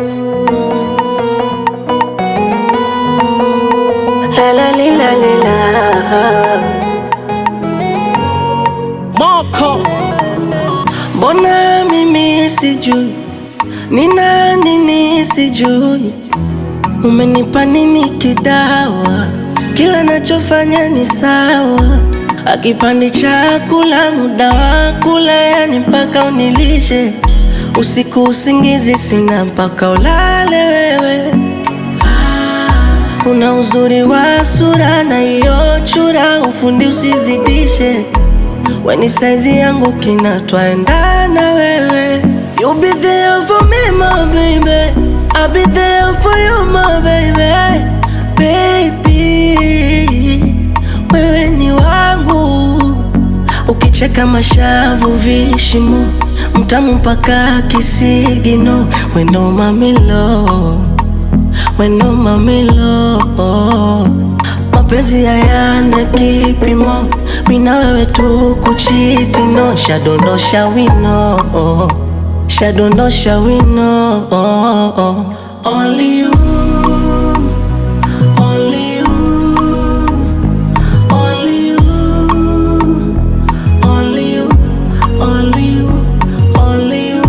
La la li, la li, la. Moko Mbona mimi sijui ni nani nisijui, umenipa nini kidawa? Kila nachofanya ni sawa, akipandi chakula muda wa kula, yani mpaka unilishe usiku, usingizi sina mpaka ulale wewe. Una uzuri wa sura na hiyo chura, ufundi usizidishe Weni saizi yangu kina twaendana wewe You be there for me my baby I'll be there for you my baby Baby Wewe ni wangu Ukicheka mashavu vishimo Mtamu mpaka kisigino Weno mamilo Weno mamilo mapenzi hayana kipimo, mina wewe tu kuchiti no, shadondosha wino, shadondosha wino, only you, only you, only you, only you, only you, only you,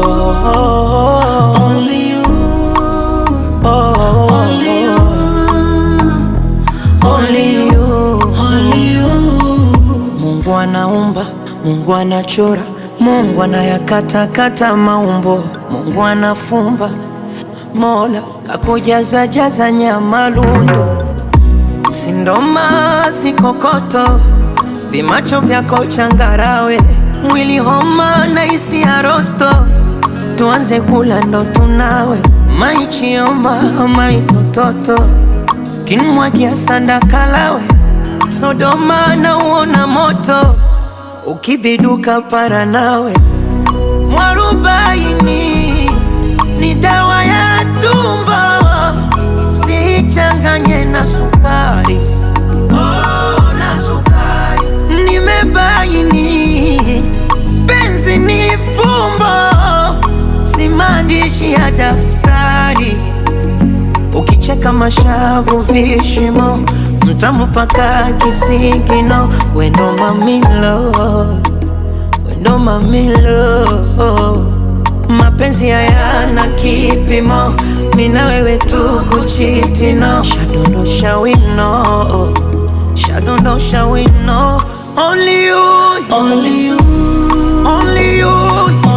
only you, only you. Only you, only you. Mungu anaumba, Mungu anachora, Mungu anayakatakata maumbo, Mungu anafumba, Mola kakujaza jaza nyama lundo, sindoma sikokoto, vimacho vyako changarawe, mwili homa na isi ya rosto, tuanze kula ndo tunawe, maichioma maitototo kinmwagia sanda kalawe Sodoma na uona moto ukibiduka para nawe mwarubaini ni dawa ya tumbo sichanganye na sukari oh, na sukari nimebaini penzi ni fumbo si maandishi ya daftari Ukicheka mashavu vishimo, mtamu paka kisigino, wendo mamilo, wendo mamilo. Mapenzi hayana kipimo, mina wewe tu kuchitino, shadondosha wino, shadondosha wino, only you, Only you, only you,